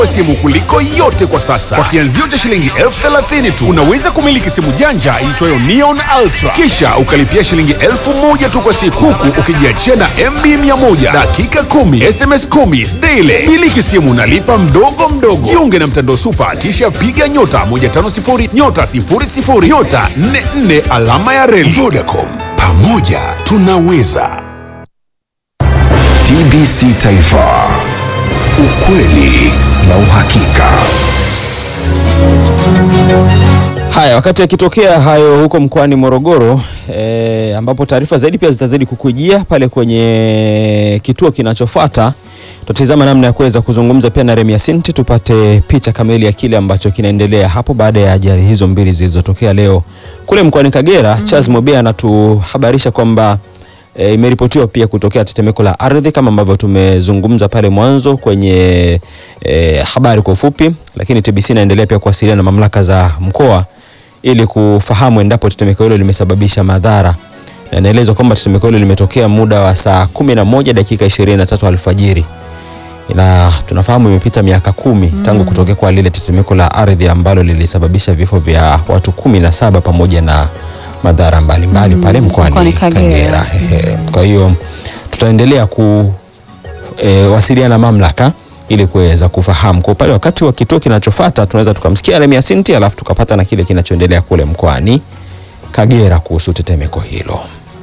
simu kuliko yote kwa sasa. Kwa kianzio cha shilingi elfu thelathini tu unaweza kumiliki simu janja iitwayo Neon Ultra, kisha ukalipia shilingi elfu moja tu kwa siku, huku ukijiachia na MB 100 dakika 10 SMS 10 daily. Miliki simu nalipa mdogo mdogo. Jiunge na mtandao Super, kisha piga nyota 150 nyota 00 nyota 44 alama ya reli. Vodacom, pamoja tunaweza. TBC Taifa, ukweli na uhakika. Haya, wakati yakitokea hayo huko mkoani Morogoro e, ambapo taarifa zaidi pia zitazidi kukujia pale kwenye kituo kinachofuata, tutazama namna ya kuweza kuzungumza pia na Remia Sinti tupate picha kamili ya kile ambacho kinaendelea hapo baada ya ajali hizo mbili zilizotokea leo kule mkoani Kagera. Mm. Charles Mobea anatuhabarisha kwamba E, imeripotiwa pia kutokea tetemeko la ardhi kama ambavyo tumezungumza pale mwanzo kwenye e, habari kwa ufupi, lakini TBC inaendelea pia kuwasiliana na mamlaka za mkoa ili kufahamu endapo tetemeko hilo limesababisha madhara, na inaelezwa kwamba tetemeko hilo limetokea muda wa saa 11 dakika 23 alfajiri, na tunafahamu imepita miaka kumi mm. tangu kutokea kwa lile tetemeko la ardhi ambalo lilisababisha vifo vya watu kumi na saba pamoja na madhara mbalimbali mm, pale mkoani Kagera. Ehe. Kwa hiyo tutaendelea kuwasiliana e, mamlaka ili kuweza kufahamu kwa pale wakati wa kituo kinachofuata, tunaweza tukamsikia Remia Sinti alafu tukapata na kile kinachoendelea kule mkoani Kagera kuhusu tetemeko hilo.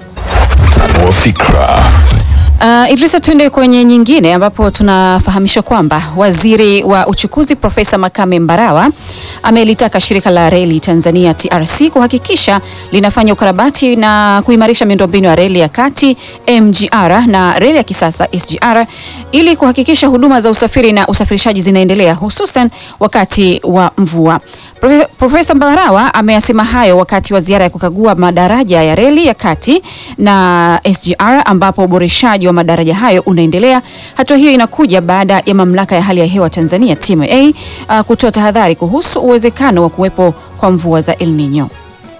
Tanua fikra. Uh, Idrisa, tuende kwenye nyingine ambapo tunafahamishwa kwamba waziri wa uchukuzi Profesa Makame Mbarawa amelitaka shirika la reli Tanzania TRC kuhakikisha linafanya ukarabati na kuimarisha miundombinu ya reli ya kati MGR na reli ya kisasa SGR ili kuhakikisha huduma za usafiri na usafirishaji zinaendelea hususan wakati wa mvua. Profesa Mbarawa ameyasema hayo wakati wa ziara ya kukagua madaraja ya reli ya kati na SGR ambapo uboreshaji wa madaraja hayo unaendelea. Hatua hiyo inakuja baada ya mamlaka ya hali ya hewa Tanzania TMA uh, kutoa tahadhari kuhusu uwezekano wa kuwepo kwa mvua za El Nino.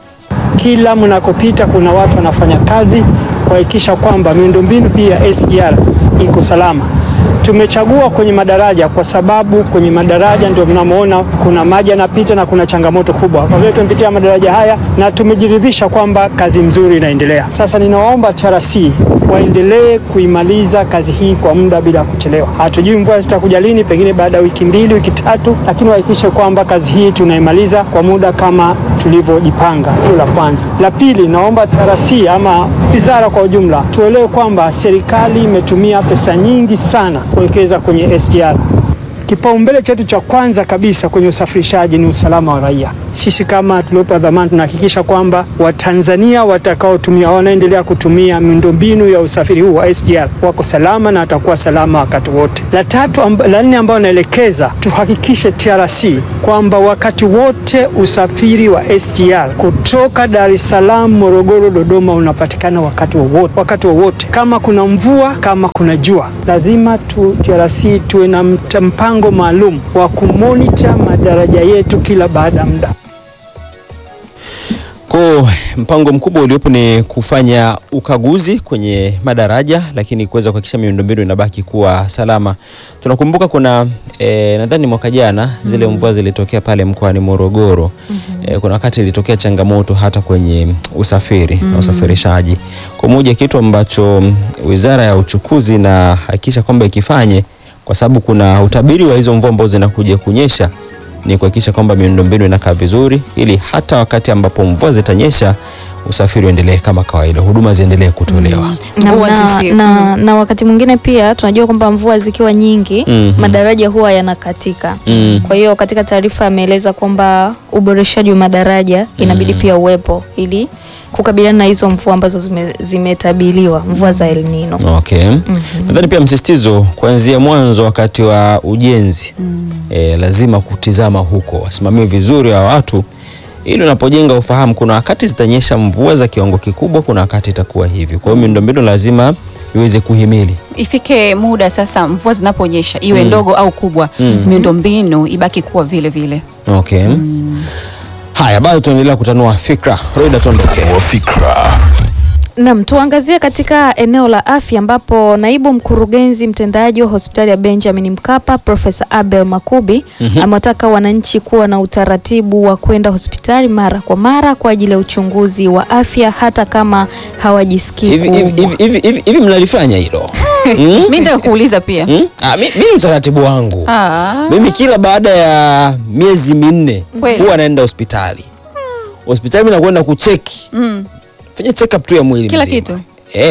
Kila mnakopita kuna watu wanafanya kazi kuhakikisha kwamba miundombinu hii ya SGR iko salama. Tumechagua kwenye madaraja kwa sababu kwenye madaraja ndio mnamoona kuna maji yanapita na kuna changamoto kubwa. Kwa vile tumepitia madaraja haya na tumejiridhisha kwamba kazi nzuri inaendelea. Sasa ninawaomba TRC waendelee kuimaliza kazi hii kwa muda bila kuchelewa. Hatujui mvua zitakuja lini, pengine baada ya wiki mbili, wiki tatu, lakini wahakikishe kwamba kazi hii tunaimaliza kwa muda kama tulivyojipanga. Hilo la kwanza. La pili, naomba TRC ama wizara kwa ujumla tuelewe kwamba serikali imetumia pesa nyingi sana kuwekeza kwenye SGR. Kipaumbele chetu cha kwanza kabisa kwenye usafirishaji ni usalama wa raia. Sisi kama tuliopewa dhamana tunahakikisha kwamba Watanzania watakaotumia wanaendelea kutumia miundombinu ya usafiri huu wa SGR wako salama na watakuwa salama wakati wote. La tatu amba, la nne ambayo naelekeza tuhakikishe TRC kwamba wakati wote usafiri wa SGR kutoka Dar es Salaam, Morogoro, Dodoma unapatikana wakati wowote, wakati wowote, kama kuna mvua, kama kuna jua, lazima tu TRC tuwe na mpango maalum wa kumonita madaraja yetu kila baada ya muda. Kwa mpango mkubwa uliopo ni kufanya ukaguzi kwenye madaraja, lakini kuweza kuhakikisha miundombinu inabaki kuwa salama. Tunakumbuka kuna e, nadhani mwaka jana zile mm. mvua zilitokea pale mkoani Morogoro mm -hmm. e, kuna wakati ilitokea changamoto hata kwenye usafiri mm -hmm. na usafirishaji. Kwa moja kitu ambacho Wizara ya Uchukuzi na hakikisha kwamba ikifanye kwa sababu kuna utabiri wa hizo mvua ambazo zinakuja kunyesha ni kuhakikisha kwamba miundombinu inakaa vizuri, ili hata wakati ambapo mvua zitanyesha usafiri uendelee kama kawaida, huduma ziendelee kutolewa. Mm. na, Mvua na, zisi- na, na wakati mwingine pia tunajua kwamba mvua zikiwa nyingi Mhm. madaraja huwa yanakatika. Mm. Kwa hiyo katika taarifa ameeleza kwamba uboreshaji wa madaraja inabidi Mm. pia uwepo ili kukabiliana na hizo mvua ambazo zime- zimetabiriwa mvua za El Nino. Okay. Nadhani pia msisitizo kuanzia mwanzo wakati wa ujenzi e, lazima kutizama huko, wasimamie vizuri wa watu ili unapojenga ufahamu, kuna wakati zitanyesha mvua za kiwango kikubwa, kuna wakati itakuwa hivi. Kwa hiyo miundombinu lazima iweze kuhimili. Ifike muda sasa, mvua zinaponyesha iwe Mm. ndogo au kubwa, Mm. miundombinu ibaki kuwa vile vile. Okay. Haya, bado tunaendelea kutanua fikra. Roida, tuondoke. Tanua fikra. Naam, tuangazie katika eneo la afya ambapo naibu mkurugenzi mtendaji wa hospitali ya Benjamin Mkapa Profesa Abel Makubi amewataka wananchi kuwa na utaratibu wa kwenda hospitali mara kwa mara kwa ajili ya uchunguzi wa afya hata kama hawajisikii hivi hivi kuumwa. hivi hivi hivi hivi mnalifanya hilo mm? mi nitaka kuuliza pia Mm? Ah, mi, mi ni utaratibu wangu Ah. mimi kila baada ya miezi minne Kweli? huwa naenda hospitali hospitali mi nakwenda kucheki Mm. fanya check up tu ya mwili Kila mzima. kitu? eh,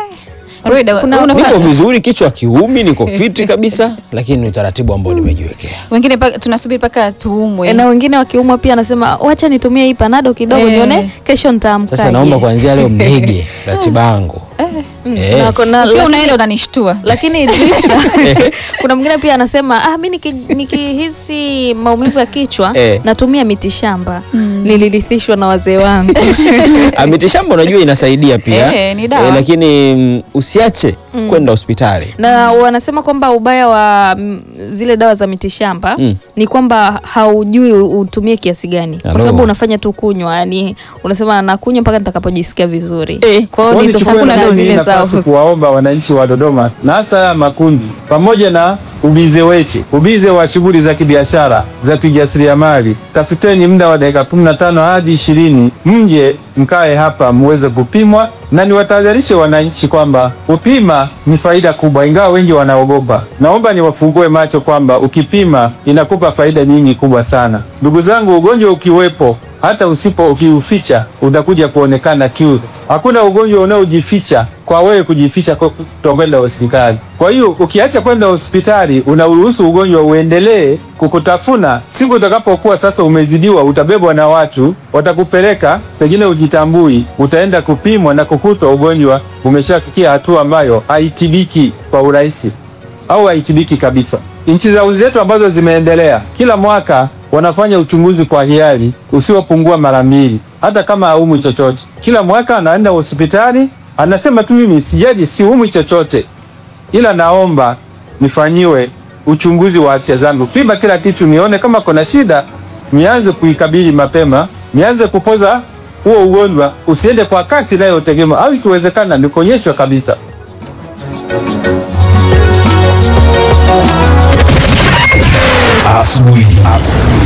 Rweda, Kuna- unafanya? niko vizuri kichwa kiumi niko fiti kabisa lakini ni utaratibu ambao nimejiwekea wengine paka- tunasubiri mpaka tuumwe E, na wengine wakiumwa pia anasema wacha nitumie hii panado kidogo Eh. nione kesho nitaamkaje. sasa naomba kuanzia leo mnige ratiba yangu Mm, Eh. na kuna- ukiwa lakini- unaenda unanishtua lakini Idrisa, kuna mwingine pia anasema ah, mi niki- nikihisi maumivu ya kichwa Eh. natumia mitishamba nilirithishwa na wazee wangu Ah, mitishamba unajua inasaidia pia Eh, ni dawa. lakini mm, usiache kwenda hospitali na wanasema kwamba ubaya wa mm, zile dawa za mitishamba Mm. ni kwamba haujui u- utumie kiasi gani kwa Alo. sababu unafanya tu kunywa yani unasema nakunywa mpaka nitakapojisikia vizuri Eh. kwa hiyo Kwa ndizo nichukue hakuna nafasi zile hii zao nafasi kuwaomba wananchi wa Dodoma na hasa haya makundi pamoja na ubize wetu, ubize wa shughuli za kibiashara za kijasiriamali, tafuteni muda wa dakika 15 hadi ishirini, mje mkae hapa muweze kupimwa, na niwatahadharishe wananchi kwamba kupima ni faida kubwa, ingawa wengi wanaogopa. Naomba niwafungue macho kwamba ukipima inakupa faida nyingi kubwa sana. Ndugu zangu, ugonjwa ukiwepo hata usipo ukiuficha utakuja kuonekana kiu. Hakuna ugonjwa unaojificha kwa wewe kujificha kwa kutokwenda hospitali. Kwa hiyo ukiacha kwenda hospitali, unaruhusu ugonjwa uendelee kukutafuna. Siku utakapokuwa sasa umezidiwa, utabebwa na watu, watakupeleka pengine ujitambui, utaenda kupimwa na kukutwa ugonjwa umeshafikia hatua ambayo haitibiki kwa urahisi au haitibiki kabisa. Nchi za zetu ambazo zimeendelea kila mwaka wanafanya uchunguzi kwa hiari usiopungua mara mbili, hata kama haumwi chochote. Kila mwaka anaenda hospitali anasema tu, mimi sijaji, siumwi chochote, ila naomba nifanyiwe uchunguzi wa afya zangu, pima kila kitu, nione kama kuna shida, nianze kuikabili mapema, nianze kupoza huo ugonjwa, usiende kwa kasi inayotegemea, au ikiwezekana nikonyeshwa kabisa. Asubuhi.